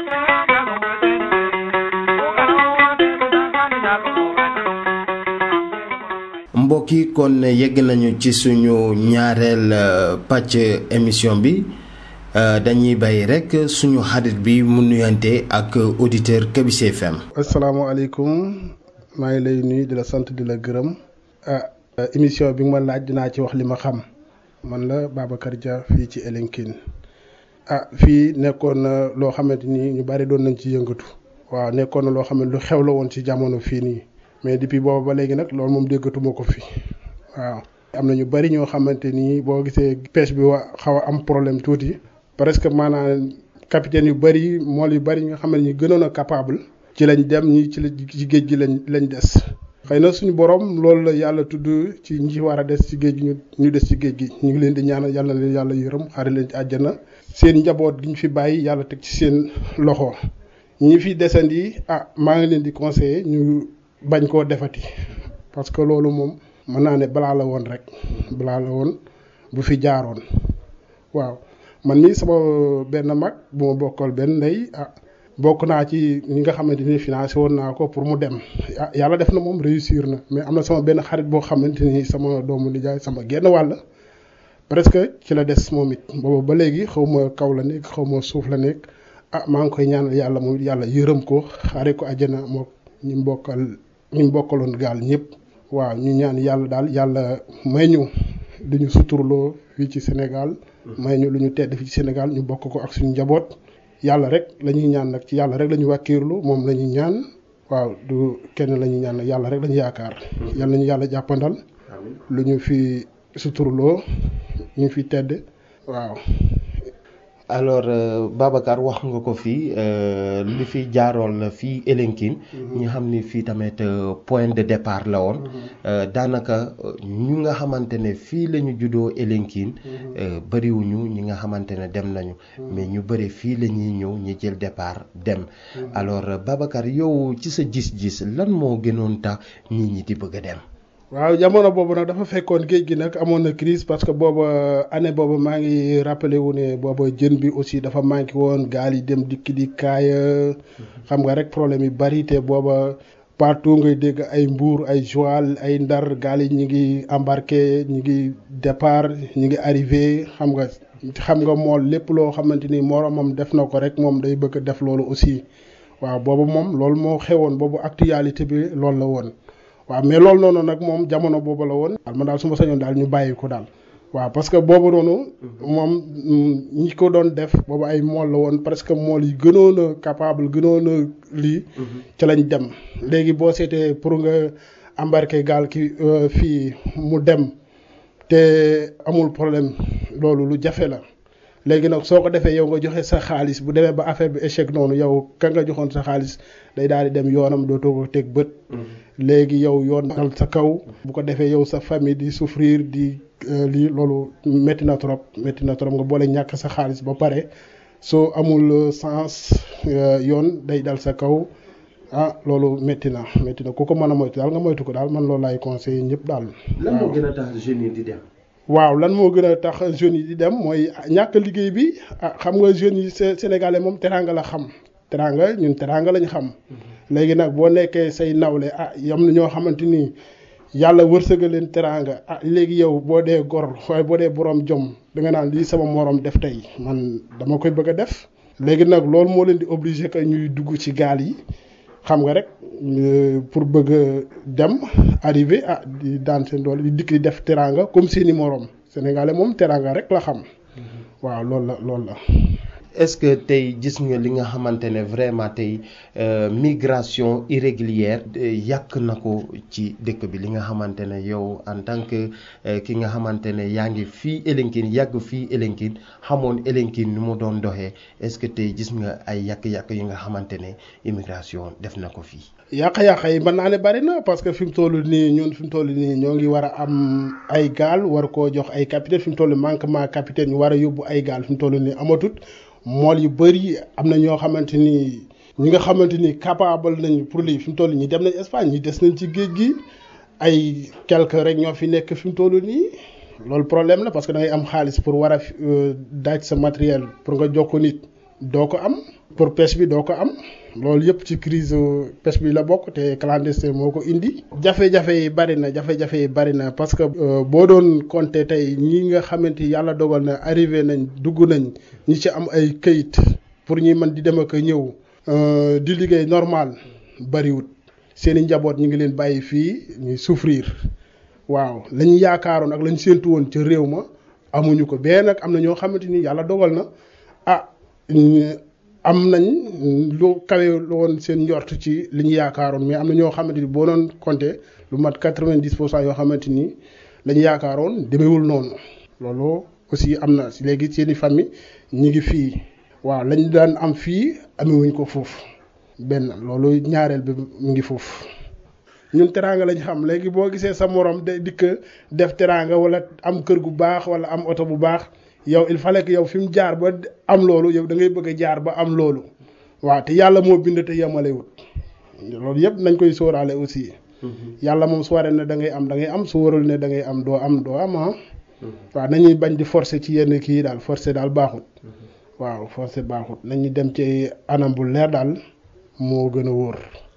mbokk yi kon yegg nañu ci suñu ñaareel pàcc émission bi dañuy bàyyi rek suñu xarit bi mu nuyante ak auditeur Kabise FM. asalaamaaleykum maa ngi lay nuyu di la sant di la gërëm ah émission bi nga ma laaj dinaa ci wax li ma xam. man la Babacar Dia fii ci Elinkine ah fii nekkoon na loo xamante ni ñu bari doon nañ ci yëngatu waaw nekkoon na loo xam ne lu xew la woon ci jamono fii nii mais depuis booba ba léegi nag loolu moom déggatuma ko fi waaw. am na ñu bari ñoo xamante ni boo gisee pêche bi wa xaw a am problème tuuti presque maanaam capitaine yu bari mool yu bari nga xam ne ñu gënoon a capable. ci lañ dem ñi ci ci géej gi lañ lañ des. xëy na suñu borom loolu la yàlla tudd ci ñi war a des ci géej gi ñu ñu des ci géej gi ñu ngi leen di ñaanal yàlla na leen yàlla yërëm xare leen ci àjjana seen njaboot gi ñu fi bàyyi yàlla teg ci seen loxo ñi fi desandi ah maa ngi leen di conseiller ñu bañ koo defati parce que loolu moom mën naa ne balaa la woon rek balaa la woon bu fi jaaroon waaw man mii sama benn mag bu ma bokkal benn ndey ah. bokk naa ci ñi nga xamante ni financé woon naa ko pour mu dem yàlla def na moom réussir na mais am na sama benn xarit boo xamante ni sama doomu nijaay sama genn wàll presque ci la des moom it boobu ba léegi xaw ma kaw la nekk xaw ma suuf la nekk ah maa ngi koy ñaanal yàlla moom yàlla yërëm ko xaare ko àjjana moo ñi mbokkal ñi mbokkaloon gaal ñëpp waaw ñu ñaan yàlla daal yàlla may ñu lu ñu suturloo fii ci Sénégal may ñu lu ñu tedd fii ci Sénégal ñu bokk ko ak suñu njaboot yàlla rek la ñuy ñaan nag ci yàlla rek la ñu wàkkiirlu moom la ñuy ñaan waaw du kenn la ñuy ñaan nag yàlla rek la ñu yaakaar yàlla nañu yàlla jàppandal lu ñu fi suturloo ñu fi tedd waaw alors Babacar wax nga ko fii li fi jaaroon la fii Elinkine ñu xam ni fii tamit point de départ la woon daanaka ñu nga xamante ne fii la ñu juddoo Elinkine bëriwuñu ñi nga xamante ne dem nañu mais ñu bëri fii la ñuy ñëw ñi jël départ dem alors Babacar yow ci sa gis-gis lan moo gënoon tax nit ñi di bëgg a dem waaw jamono boobu nag dafa fekkoon géej gi nag amoon na crise parce que booba année boobu maa ngi rappelé wu ne booba jën bi aussi dafa manqué woon gaal yi dem dikki di kaaya xam nga rek problème yi bari te booba partout ngay dégg ay mbuur ay Joal ay ndar gaal yi ñi ngi embarqué ñi ngi départ ñi ngi arrivé xam nga xam nga mool lépp loo xamante ni moromam def na ko rek moom day bëgg def loolu aussi waaw boobu moom loolu moo xewoon boobu actualité bi loolu la woon waaw mais loolu noonu nag moom jamono boobu la woon. man daal su ma sañoon daal ñu bàyyi ko daal. waaw parce que boobu noonu. moom ñi ko doon def boobu ay mool la woon presque mool yi gënoon a capable gënoon a lii. ca lañ dem léegi boo seetee pour nga embarqué gaal ki fii mu dem te amul problème loolu lu jafe la léegi nag soo ko defee yow nga joxe sa xaalis bu demee ba affaire bi échec noonu yow ka nga joxoon sa xaalis day daal di dem yoonam dootoo ko teg bët. léegi yow yoon dal sa kaw. bu ko defee yow sa famille di souffrir di lii loolu métti na trop métti na trop nga boole ñàkk sa xaalis ba pare soo amul sens yoon day dal sa kaw ah loolu métti na métti na ku ko mën a moytu daal nga moytu ko daal man loolu laay conseillé ñëpp daal. lan moo gën a tax jeunes yi di dem. waaw lan moo gën a tax jeunes yi di dem mooy ñàkk liggéey bi ah xam nga jeunes yi sénégalais moom teraanga la xam teraanga ñun teraanga lañ xam léegi nag boo nekkee say nawle ah yam na ñoo xamante ni yàlla wërsëgal leen teraanga ah léegi yow boo dee gor waaye boo dee borom jom da nga naan lii sama morom def tey man dama koy bëgg a def léegi nag loolu moo leen di obligé que ñuy dugg ci gaal yi xam nga rek pour bëgg a dem arrivé ah di daan seen doole di dikk di def teraanga comme seeni morom sénégalais moom teraanga rek la xam waaw loolu la loolu la. est-ce que tey gis nga li nga xamante ne vraiment tey migration irrégulière yàq na ko ci dëkk bi li nga xamante ne yow en tant que ki nga xamante ne yaa ngi fii Elinkine yàgg fii Elinkine xamoon Elinkine ni mu doon doxee est-ce que tey gis nga ay yàq-yàq yi nga xamante ne immigration def na ko fii. yàq-yàq yi mën naa ne bari na parce que fi mu toll nii ñun fi mu toll nii ñoo ngi war a am ay gaal war koo jox ay capitaine fi mu toll manquement capitaine ñu war a yóbbu ay gaal fi mu toll nii amatut. mool yu bëri am na ñoo xamante ni ñi nga xamante ni capable nañ pour lii fi mu toll ñi dem nañ Espagne ñi des nañ ci géej gi ay quelque rek ñoo fi nekk fi mu toll nii loolu problème la parce que da ngay am xaalis pour war a daaj sa matériel pour nga jox ko nit doo ko am pour pêche bi doo ko am loolu yëpp ci crise pêche bi la bokk te clandestin moo ko indi. jafe-jafe yi bari na jafe-jafe yi bari na parce que boo doon compter tey ñi nga xamante yàlla dogal na arrivé nañ dugg nañ ñi ci am ay këyit pour ñuy mën di dem ak ñëw di liggéey normal bariwut seen i njaboot ñu ngi leen bàyyi fii ñuy souffrir waaw lañu yaakaaroon ak lañu séentu woon ca réew ma amuñu ko bee nag am na ñoo xamante ni yàlla dogal na ah. am nañ lu kawe woon seen njort ci li ñu yaakaaroon mais am na ñoo xamante ni boo doon compter lu mat quatre-vingt-dix pour cent yoo xamante ni la ñu yaakaaroon demewul noonu loolu aussi am na léegi seen i famille ñi ngi fii waaw lañ daan am fii amewuñ ko foofu benn loolu ñaareel bi mu ngi foofu ñun teraanga lañ xam léegi boo gisee sa morom de dikk def teraanga wala am kër gu baax wala am oto bu baax yow il fallait que yow fi mu jaar ba am loolu yow da ngay bëgg a jaar ba am loolu waaw te yàlla moo bind te yemalewut loolu yëpp nañ koy sóoraale aussi. yàlla moom su waree ne da ngay am da ngay am su warul ne da ngay am doo am doo am ah. waaw nañuy bañ di forcer ci yenn kii daal forcer daal baaxut. waaw forcer baaxut nañu dem ci anam bu leer daal moo gën a wóor.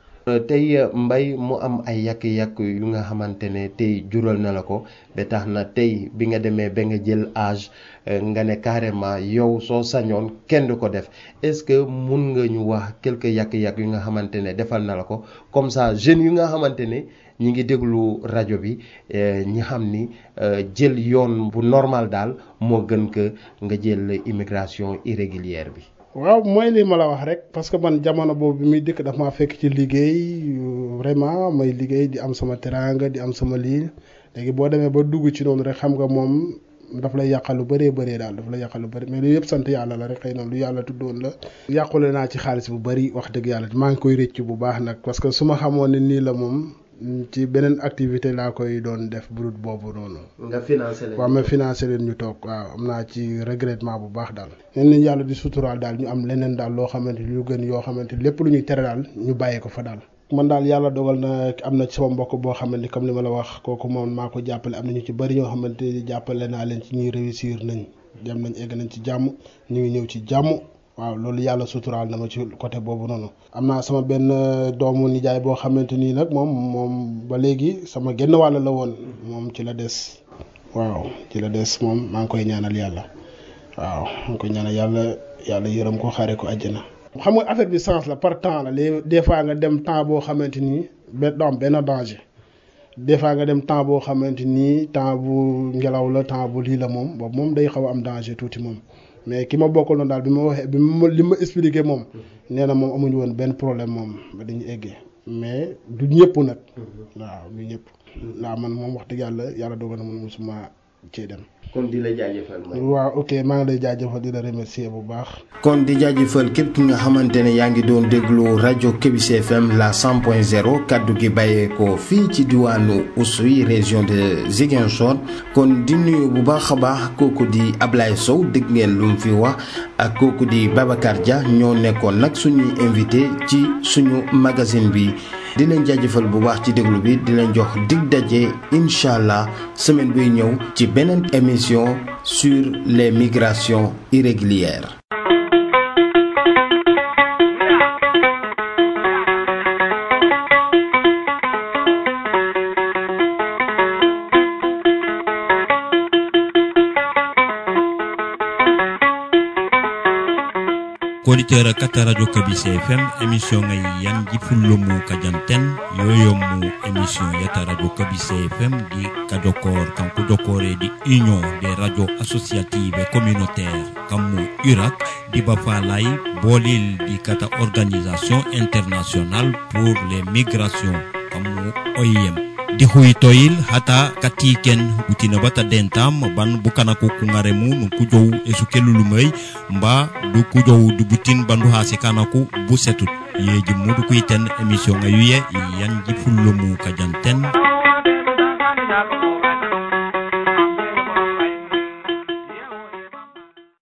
tey mbay mu am ay yàq-yàq yu nga xamante ne tey jural na la ko ba tax na tey bi nga demee ba nga jël âge nga ne carrément yow soo sañoon kenn du ko def est-ce que mun nga ñu wax quelques yàq-yàq yu nga xamante ne defal na la ko comme ça jeunes yu nga xamante ne ñi ngi déglu rajo bi ñi xam ni jël yoon bu normal daal moo gën que nga jël immigration irrégulière bi. waaw mooy li ma la wax rek parce que man jamono boobu bi muy dëkk daf maa fekk ci liggéey vraiment may liggéey di am sama teraanga di am sama lii léegi boo demee ba dugg ci noonu rek xam nga moom daf lay yàqal lu bëree bëree daal daf lay yàqal lu bëri mais loolu yëpp sant yàlla la rek xëy na lu yàlla tuddoon la. yàqule naa ci xaalis bu bëri wax dëgg yàlla maa ngi koy rëcc bu baax nag parce que su ma xamoon ne nii la moom. ci beneen activité laa koy doon def brut boobu noonu. nga financé leen waaw ma financé leen ñu toog waaw am naa ci regrettement bu baax daal. leen nañ yàlla di suturaal daal ñu am leneen daal loo xamante ni lu gën yoo xamante lépp lu ñuy tere daal ñu bàyyi ko fa daal. man daal yàlla dogal na am na ci sama mbokk boo xamante ni comme li ma la wax kooku moom maa ko jàppale am na ñu ci bëri ñoo xamante ni jàppale naa leen ci ñuy réussir nañ dem nañ egg nañ ci jàmm ñu ngi ñëw ci jàmm. waaw loolu yàlla suturaal na ma ci côté boobu noonu am naa sama benn doomu nijaay boo xamante nii nag moom moom ba léegi sama genn wàll la woon moom ci la des waaw ci la des moom maa ngi koy ñaanal yàlla waaw maa ngi koy ñaanal yàlla yàlla yërëm ko xare ko àjjana xam nga affaire bi sens la par temps la léegi des fois nga dem temps boo xamante nii benn doom benn danger des fois nga dem temps boo xamante nii temps bu ngelaw la temps bu lii la moom boobu moom day xaw a am danger tuuti moom mais ki ma bokkal noonu daal bi ma waxee bi ma li ma expliqué moom nee na moom amuñu woon benn problème moom ba dañu eggee mais du ñëpp nag waaw du ñëpp waaw man moom wax dëgg yàlla yàlla dogal na man mosuma cee dem kon di la jaajëfal may waaw ok maa ngi lay jaajëfal di la remercier bu baax kon di jaajëfal képp ki nga xamante ne yaa ngi doon déglu rajo Kebis FM la 100.0 kaddu gi bàyyeekoo fii ci diwaanu Oussouye région de Ziguinchor kon di nuyu bu baax a baax kooku di Ablaye Sow dégg ngeen lu mu fi wax ak kooku di Babacar Dia ñoo nekkoon nag suñuy invité ci suñu magazine bi di leen jaajëfal bu baax ci déglu bi di leen jox dig daje incha allah semaine buy ñëw ci beneen émission sur les migrations irrégulières. koditeur kata radio kabise fm émission ngay yanji fullo mu kajanten yoyo mu émission yata radio kabise fm di kajokor kanku jokore di union des radio associative et communautaire kammu urak di bafalay bolil di kata organisation internationale pour les migrations kammu oim di huytoyil hata katiken butina bata dentam ban bukana ko kungaremu nu kujow esu kelulumay mba du kujow du butin bandu hase kanaku bu setut yeji mudu kuiten émission ngayuye yanji fullumu kajanten